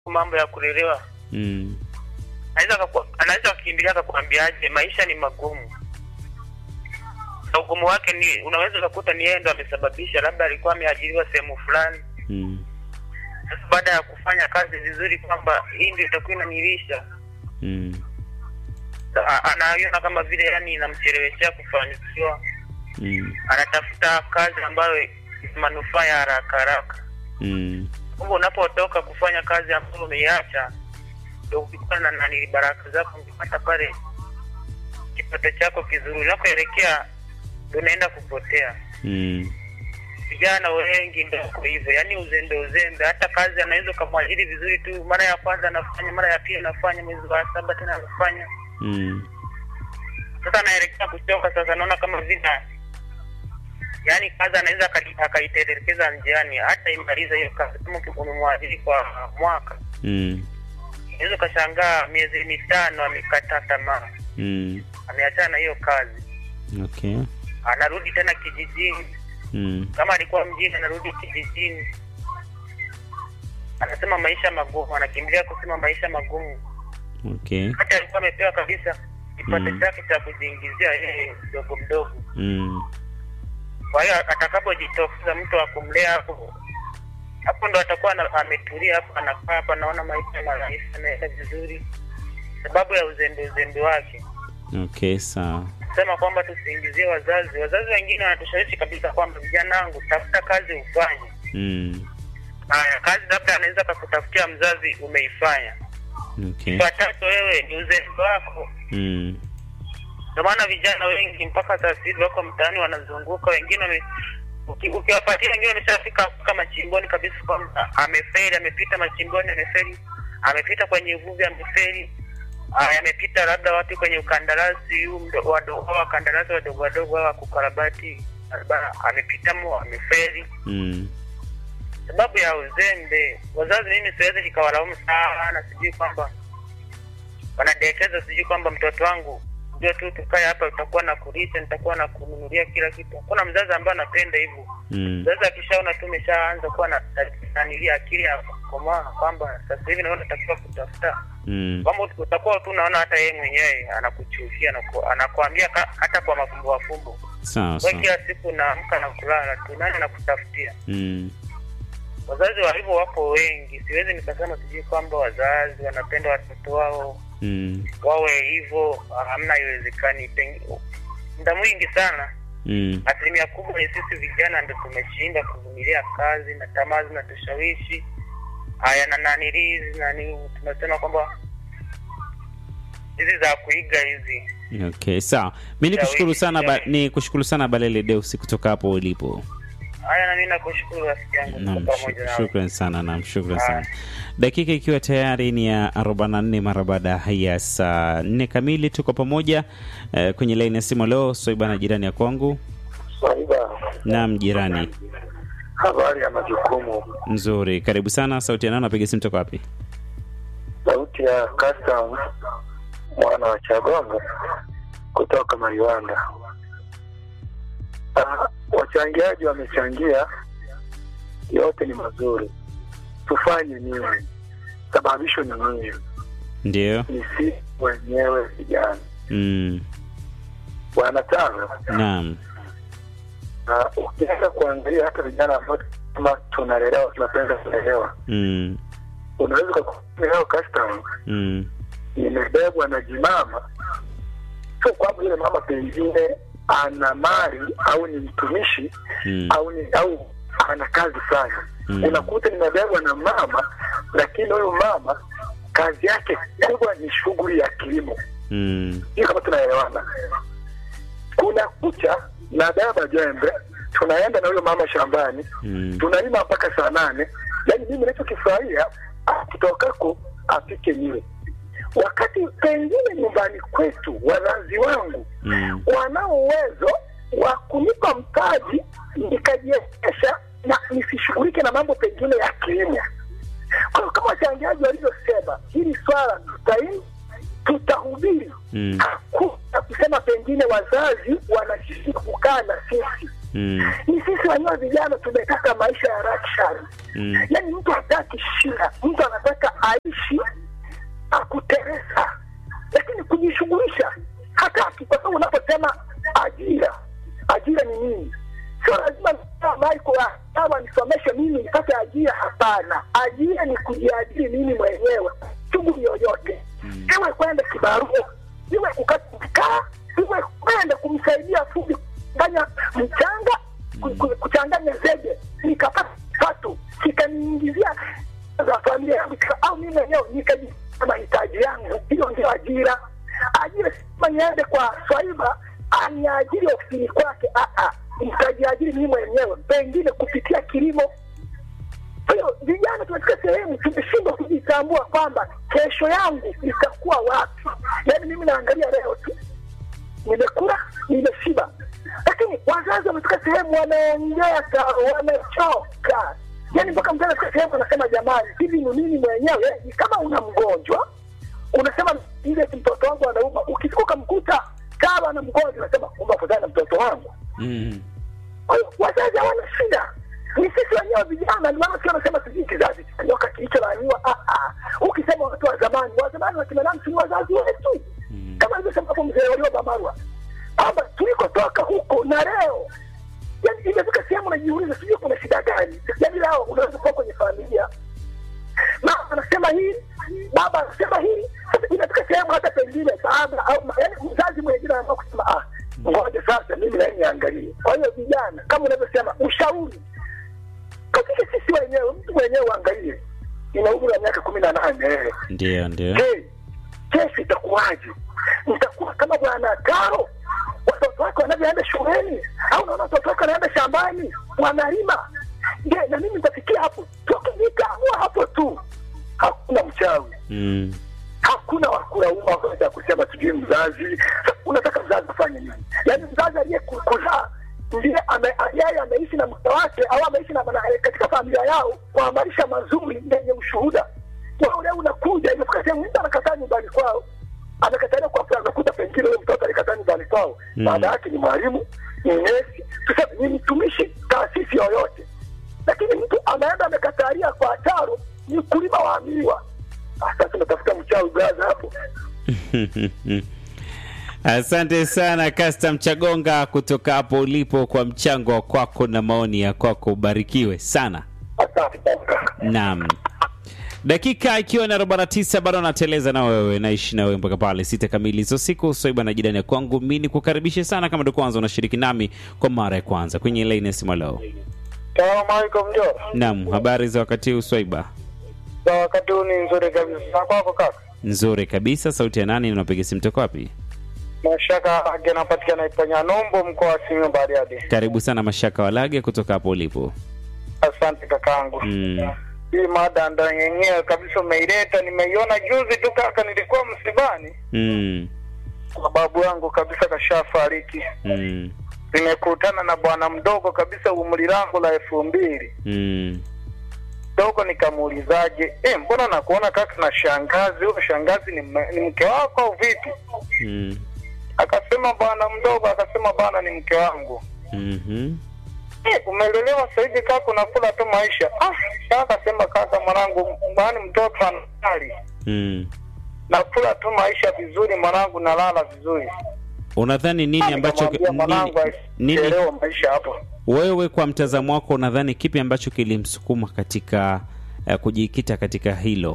mambo ya kulelewa Mm. anaweza akaku- anaweza akakimbilia akakwambiaje maisha ni magumu na ugumu wake ni unaweza ukakuta ni yeye ndo amesababisha labda alikuwa ameajiriwa sehemu fulani Mm. sasa baada ya kufanya kazi vizuri kwamba hii ndio itakuwa inanilisha Mm. a- anaiona kama vile yani inamcheleweshea kufanikiwa Mm. anatafuta kazi ambayo ina manufaa ya haraka haraka Mm. kumbe unapotoka kufanya kazi ambayo umeiacha ndo ukikuwa na nani baraka zako ukipata pale kipato chako kizuri unakoelekea ndo unaenda kupotea Mm. vijana wengi ndo wako hivyo yaani uzembe uzembe hata kazi anaweza ukamwajiri vizuri tu mara ya kwanza anafanya mara ya pili anafanya mwezi wa saba tena anafanya Mm. sasa anaelekea kuchoka sasa naona kama vile yaani kazi anaweza akali- akaitelekeza njiani hata imaliza hiyo kazi kama uki- umemwajiri kwa mwaka Mm. unaweza ukashangaa miezi mitano amekata tamaa Mm. ameachana na hiyo kazi Okay. anarudi tena kijijini Mm. kama alikuwa mjini anarudi kijijini anasema maisha magumu anakimbilia kusema maisha magumu Okay. hata alikuwa amepewa kabisa kipato Mm. chake cha kujiingizia yeye mdogo mdogo Mm. kwa hiyo atakapojitokeza mtu wa kumlea hapo hapo ndo atakuwa ana- ametulia hapo anakaa hapo anaona maisha marahisi anaenda vizuri sababu ya uzembe uzembe wake Okay, sawa. sema kwamba tusiingizie wazazi wazazi wengine wanatushawishi kabisa kwamba vijana wangu tafuta kazi ufanye Mm. haya kazi labda anaweza kakutafutia mzazi umeifanya Okay. watatu wewe ni uzembe wako Mm. ndio maana vijana wengi mpaka sasa hivi wako mtaani wanazunguka wengine wame uki- ukiwapatia wengine wameshafika mpaka machimboni kabisa kwamba ameferi amepita machimboni ameferi amepita kwenye uvuvi ameferi Aya, amepita labda wapi kwenye ukandarasi huu mdo- wado- hao wakandarasi wadogo wadogo hawa kukarabati barabara amepita mo ameferi Mm. sababu ya uzembe wazazi mimi siwezi nikawalaumu sana sijui kwamba wanadekeza sijui kwamba mtoto wangu ndio tu tukae hapa utakuwa na kulisha nitakuwa na kununulia kila kitu hakuna mzazi ambaye anapenda hivyo Mm. mzazi akishaona tu umeshaanza kuwa na nanilia akili ya kukomaa kwamba sasa hivi naona natakiwa kutafuta Mm. kwamba utakuwa tu unaona hata yeye mwenyewe anakuchukia anaku- anakuambia ka- hata kwa mafumbo mafumbo Sawa we sawa. kila siku naamka na kulala tu nani anakutafutia Mm. wazazi wa hivyo wapo wengi siwezi nikasema sijui kwamba wazazi wanapenda watoto wao Mm. wawe hivyo hamna iwezekani Pengi- muda mwingi sana Mm. asilimia kubwa ni sisi vijana ndo tumeshinda kuvumilia kazi na tamaa zinatushawishi haya na nanilizi nani tunasema kwamba hizi za kuiga hizi Okay, sawa. Mi ni kushukuru sana ba, ni kushukuru sana Balele Deus kutoka hapo ulipo. haya nami nakushukuru rafiki yangu Naam, tuko pamoja shuk- nawe shukran sana, naam, shukran Haya. sana. Dakika ikiwa tayari ni ya 44 mara baada ya saa nne kamili, tuko pamoja eh, kwenye laini ya simu leo. Soiba na jirani ya kwangu. Swaiba, Naam, jirani habari ya majukumu. nzuri, karibu sana. Sauti ya nani? Napiga simu toka wapi? Sauti ya custom mwana wa Chagongo kutoka Mariwanda. Ah, wachangiaji wamechangia, yote ni mazuri. Tufanye nini? Sababisho ni nini? Ndio. Ni sisi wenyewe vijana. Mm. Bwana Tano, Naam. na ukienda kuangalia hata vijana ambao kama tunalelewa tunapenda kulelewa, Mm. unaweza ukakuta leo custom Mm. imebebwa na jimama, sio kwamba yule mama pengine ana mali au ni mtumishi Mm. au ni au ana kazi sana Mm. unakuta nimebebwa na mama, lakini huyu mama kazi yake kubwa ni shughuli ya kilimo. Mm. Hiyo kama tunaelewana, kuna kucha na baba jembe, tunaenda na huyo mama shambani Mm. tunalima mpaka saa nane. Yani mimi nachokifurahia akitokako apike niwe, wakati pengine nyumbani kwetu wazazi wangu Mm. wanao uwezo wa kunipa mtaji nikajiendesha na nisishughulike na mambo pengine ya kilimo. Kwa hiyo kama wachangiaji walivyosema, hili swala tutai tutahubiri Mm. hakuna kusema pengine wazazi wanashiriki kukaa na sisi Mm. Ni sisi wenyewe vijana tumetaka maisha ya luxury. Mm. Yaani mtu hataki shida, mtu anataka aishi akuteresa, lakini kujishughulisha hataki, kwa sababu unaposema ajira, ajira ni nini? Sio lazima Michael kama nisomeshe mimi nipate ajira. Hapana, ajira ni kujiajiri mimi mwenyewe, shughuli yoyote, iwe kwenda kibarua, iwe kukata mkaa, iwe kwenda kumsaidia fundi kufanya mchanga, ku- ku- kuchanganya zege, nikapata kipato kikaniingizia za familia yangu kika- au mimi mwenyewe nikajia mahitaji yangu. Hiyo ndio ajira. Ajira si kama niende kwa swaiba aniajiri ofisini kwake, Ah, ah. nikajiajiri mimi mwenyewe, pengine kupitia kilimo. Kwa hiyo vijana tunafika sehemu tumeshindwa kujitambua kwamba kesho yangu itakuwa wapi. Yaani mimi naangalia leo tu, nimekula, nimeshiba, lakini wazazi wamefika sehemu wameongeka, wamechoka. Yaani mpaka mtu anafika sehemu anasema, jamani, hivi ni mimi mwenyewe? Yaani kama una mgonjwa unasema ile mtoto wangu anauma, ukifika ukamkuta kama ana mgonjwa unasema kumbe afadhali na mtoto wangu. Mm. Kwa hiyo wazazi hawana shida, ni sisi wenyewe vijana. Ndio maana sio nasema sijui kizazi cha nyoka kilicholaaniwa. Ah, ah. Ukisema watu wa zamani, wa zamani wakina nani? Si wazazi wetu, Mm. kama alivyosema hapo mzee Warioba Marwa kwamba tulikotoka huko na leo, yani imefika sehemu najiuliza, sijui kuna shida gani? Yani leo unaweza kuwa kwenye familia mama anasema hii, baba anasema hii. Sasa inafika sehemu hata pengine baba au ma- yaani mzazi mwingine anaamua kusema ah, ngoja sasa mimi naye niangalie. Kwa hiyo vijana, kama unavyosema, ushauri katika sisi wenyewe, mtu mwenyewe uangalie, ina umri wa miaka kumi na nane Ndio, ndio. Je, kesho itakuwaje? Nitakuwa kama bwana Karo, watoto wake wanavyoenda shuleni, au naona watoto wake wanaenda shambani wanalima. Je, na mimi nitafikia hapo? Tukijitambua hapo tu, hakuna mchawi, Mm. hakuna wakulaumu waweza kusema sijui mzazi. Sasa Unataka mzazi afanye nini? Yaani mzazi aliyekuzaa ndiye ame- yeye ameishi na mke wake au ameishi na na- katika familia yao kwa maisha mazuri yenye ushuhuda. Wewe leo unakuja imefika sehemu mtu anakataa nyumbani kwao, amekatalia kwa sababu anakuta pengine huyo mtoto alikataa nyumbani kwao, Mm. baada yake ni mwalimu, ni nesi, tuseme ni mtumishi taasisi yoyote, lakini mtu anaenda amekatalia kwa taro, ni mkulima wa miwa. Ah, Sasa unatafuta mchawi braza hapo. Asante sana Custom Chagonga kutoka hapo ulipo kwa mchango wa kwako na maoni ya kwako, ubarikiwe sana. Asante sana kaka. Naam, dakika ikiwa na 49 bado nateleza na wewe, naishi na wewe mpaka pale sita kamili za siku. Soiba na jirani ya kwangu, mi nikukaribishe sana kama ndo kwanza unashiriki nami kwa mara ya kwanza kwenye laini ya simu leo. Salamu alaikum Mjora. Naam, habari za wakati huu Swaiba? Za wakati huu ni nzuri kabisa. Na kwako kaka? Nzuri kabisa. Sauti ya nani? Unapiga simu toka wapi? Mashaka ake anapatikana Iponya Nombo, mkoa wa Simiyu Bariadi. Karibu sana Mashaka Walage kutoka hapo ulipo. Asante kakangu. Mm. Hii mada ndo yenyewe kabisa umeileta, nimeiona juzi tu kaka, nilikuwa msibani, Mm. babu yangu kabisa kashafariki. Mm. Nimekutana na bwana mdogo kabisa, umri langu la elfu mbili Mm. dogo, nikamuulizaje, eh, mbona nakuona kaka na shangazi? Huyo shangazi ni, mme- ni mke wako au vipi? Mm. Akasema bwana mdogo, akasema bwana ni mke wangu. Mhm. Eh, umelelewa sahivi kaka, unakula tu maisha. Ah, sasa akasema kaka, mwanangu, kwani mtoto anali Mm. nakula tu maisha vizuri, mwanangu, nalala vizuri. Unadhani nini ambacho Nikamwambia mwanangu nini, nini asichelewe maisha hapo. wewe kwa mtazamo wako unadhani kipi ambacho kilimsukuma katika uh, kujikita katika hilo?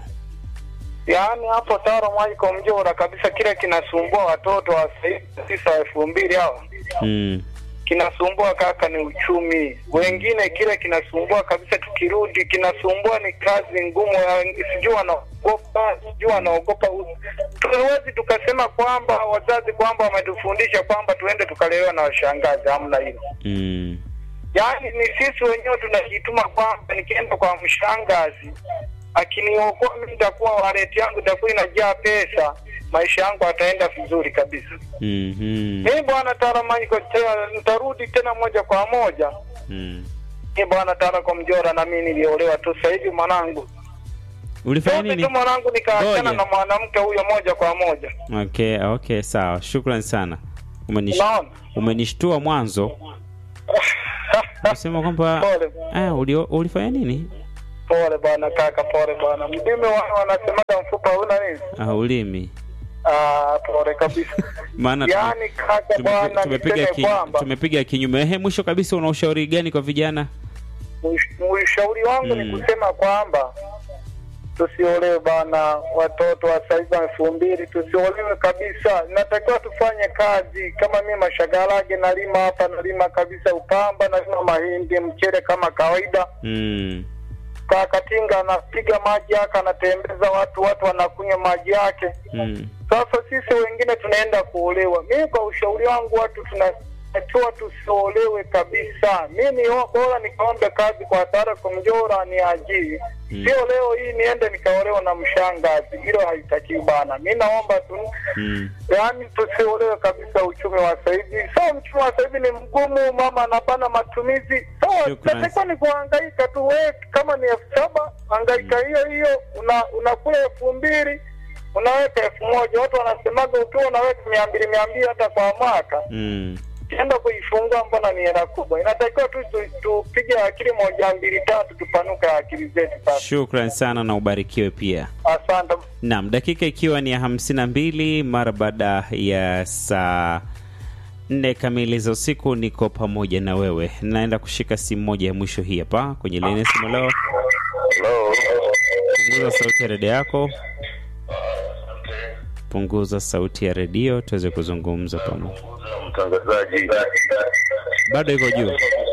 Yaani hapo Taro Mwaiko Mjora kabisa, kile kinasumbua watoto wa sahivi tisa elfu mbili hao Mm. kinasumbua kaka ni uchumi. Wengine kile kinasumbua kabisa, tukirudi kinasumbua ni kazi ngumu, ya- sijui wanaogopa, sijui wanaogopa. u- Tuwezi tukasema kwamba wazazi kwamba wametufundisha kwamba tuende tukalelewa na washangazi, hamna hilo. Mm. Yaani ni sisi wenyewe tunajituma kwamba nikienda kwa mshangazi akiniokoa mimi, nitakuwa waleti yangu itakuwa inajaa pesa, maisha yangu ataenda vizuri kabisa. Mhm. Mimi bwana Taramaniko, nitarudi tena moja kwa moja. Mm. Mimi bwana Tarako Mjora, na mimi niliolewa tu sasa hivi mwanangu, Ulifanya Juzi nini? tu mwanangu, nikaachana Ngoja. na mwanamke huyo moja kwa moja. Okay, okay, sawa. Shukrani sana. Umenish... Unaona, Umenishtua mwanzo. Usema kwamba Pole. ah, ulio, ulifanya nini? Pole bwana kaka, pole bwana. Mdime wana wanasemaga mfupa huna nini? Ah, ulimi. Ah, pole kabisa. Maana tume- Yaani kaka tumepi- bwana, tumepiga niseme ki, kwamba tumepiga kinyume. Ehe, mwisho kabisa una ushauri gani kwa vijana? Ush- ushauri wangu Mm. ni kusema kwamba tusiolewe bana, watoto wa saizi wa elfu mbili tusiolewe kabisa. Natakiwa tufanye kazi. Kama mimi mashagarage nalima hapa, nalima kabisa upamba, nalima mahindi, mchele kama kawaida. Mm. Kakatinga anapiga maji yake, anatembeza watu, watu wanakunywa maji yake. Mm. Sasa sisi wengine tunaenda kuolewa. Mimi kwa ushauri wangu, watu tunatakiwa tusiolewe kabisa. Mi ni bora nikaombe kazi kwa Sara Kumjora ni ajiri, Mm. sio leo hii niende nikaolewa na mshangazi. Hilo haitakiwi bana. Mi naomba tu Mm. yaani tusiolewe kabisa. Uchumi wa sasa hivi sawa, uchumi wa sasa hivi ni mgumu, mama anabana matumizi sawa, Shukrani. natakiwa ni kuhangaika tu. We kama ni elfu saba hangaika hiyo hiyo, una unakula elfu mbili unaweka elfu moja Watu wanasemaga ukiwa unaweka mia mbili mia mbili hata kwa mwaka Mm. kienda kuifungua, mbona ni hela kubwa? Inatakiwa tu tu- tupige akili moja mbili tatu, tupanuke akili zetu sasa. Shukran sana na ubarikiwe pia. Asante. Naam, dakika ikiwa ni ya hamsini na mbili mara baada ya saa nne kamili za usiku, niko pamoja na wewe. Naenda kushika simu moja ya mwisho hii hapa kwenye laini ya simu leo. Hello. Punguza sauti ya redio yako, punguza sauti ya redio tuweze kuzungumza pamoja. Mtangazaji. Bado iko juu.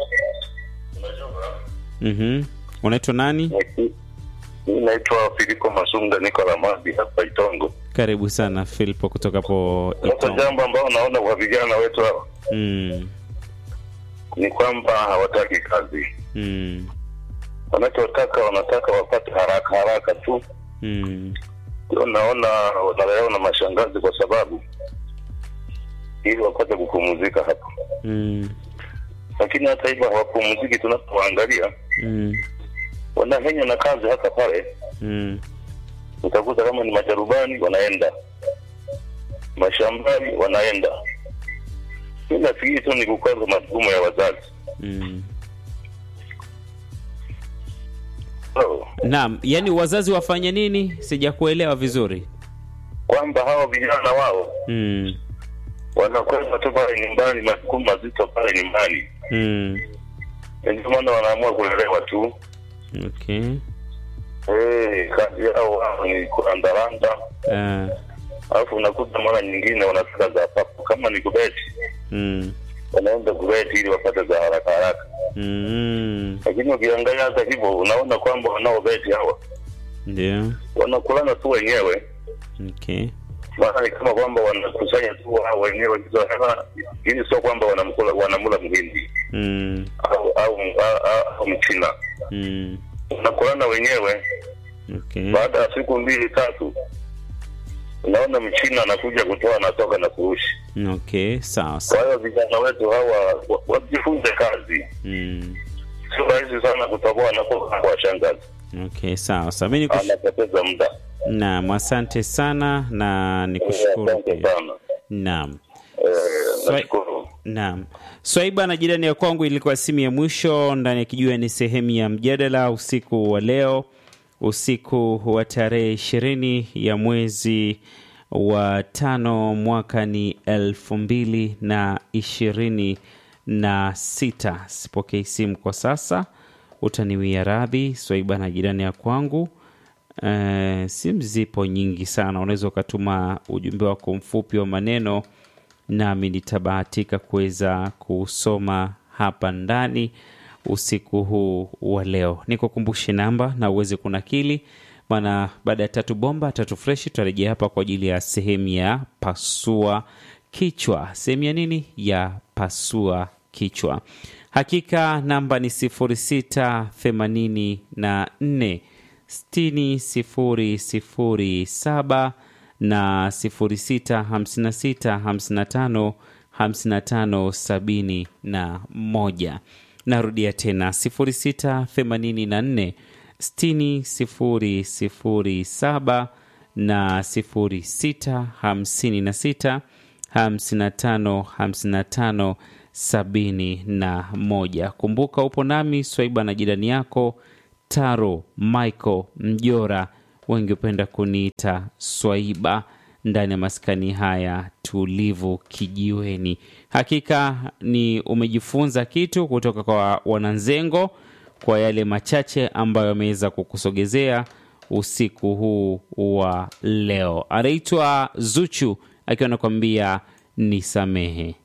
Mhm. Unaitwa nani? Mimi naitwa Filiko Masunga, niko Ramadi hapa Itongo. Karibu sana Filipo kutoka hapo Sasa Itongo. jambo ambalo naona kwa vijana wetu hawa Mm. ni kwamba hawataki kazi. Mm. Wanachotaka wanataka wapate haraka haraka tu. Mm. Ndio naona wanalelewa na mashangazi kwa sababu ili wapate kupumzika hapa, Mm. lakini hata hivyo hawapumziki. Tunapoangalia Mm. wanahenya na kazi hata pale Mm. utakuta kama ni majarubani wanaenda mashambani wanaenda mi nafikiri tu ni kukwaza majukumu ya wazazi Mm. so, Naam, yani wazazi wafanye nini? Sijakuelewa vizuri. kwamba hawa vijana wao Mm. wanakwenda tu pale nyumbani majukumu mazito pale nyumbani Mm. Na ndio maana wanaamua kulelewa tu Okay. hey, kazi yao wao ni kurandaranda Uh, alafu unakuta mara nyingine wanafika za papo kama ni kubeti mm. wanaenda kubeti ili wapate za haraka haraka Mm. lakini ukiangalia hata hivyo unaona kwamba wanaobeti hawa Ndio. wanakulana tu wenyewe Okay. maana ni kama kwamba wanakusanya tu wao wenyewe hizo hela ili sio kwamba wanamkula wanamula mhindi Mm. au au, au, au, au mchina Mm. wanakulana wenyewe Okay. baada ya siku mbili tatu unaona mchina anakuja kutoa anatoka na kurushi Okay, sawa kwa sawa. hiyo vijana wetu hawa wa- wajifunze kazi Mm. sio rahisi sana kutoboa anapoka kwa shangazi Okay, sawa sawa. Mimi nikush... anapoteza muda Naam, asante sana na nikushukuru asante pia. sana Naam. Eh, Swa- nashukuru Naam. Swaiba na jirani ya kwangu ilikuwa simu ya mwisho ndani ya kijua ni sehemu ya mjadala usiku wa leo, usiku wa tarehe ishirini ya mwezi wa tano mwaka ni elfu mbili na ishirini na sita. Sipokei simu kwa sasa, utaniwia radhi. Swaiba na jirani ya kwangu Uh, simu zipo nyingi sana, unaweza ukatuma ujumbe wako mfupi wa maneno nami nitabahatika kuweza kusoma hapa ndani usiku huu wa leo. Nikukumbushe namba na uweze kunakili, maana baada ya tatu bomba tatu freshi tutarejea hapa kwa ajili ya sehemu ya pasua kichwa. Sehemu ya nini? Ya pasua kichwa. Hakika namba ni sifuri sita themanini na nne sitini sifuri sifuri saba na sifuri sita hamsini na sita hamsini na tano hamsini na tano sabini na moja. Narudia tena sifuri sita themanini na nne sitini sifuri sifuri saba na sifuri sita hamsini na sita hamsini na tano hamsini na tano sabini na moja. Kumbuka upo nami Swaiba na jirani yako Taro Michael Mjora, wengi hupenda kuniita Swaiba ndani ya maskani haya tulivu kijiweni. Hakika ni umejifunza kitu kutoka kwa wananzengo kwa yale machache ambayo ameweza kukusogezea usiku huu wa leo. Anaitwa Zuchu akiwa anakuambia nisamehe.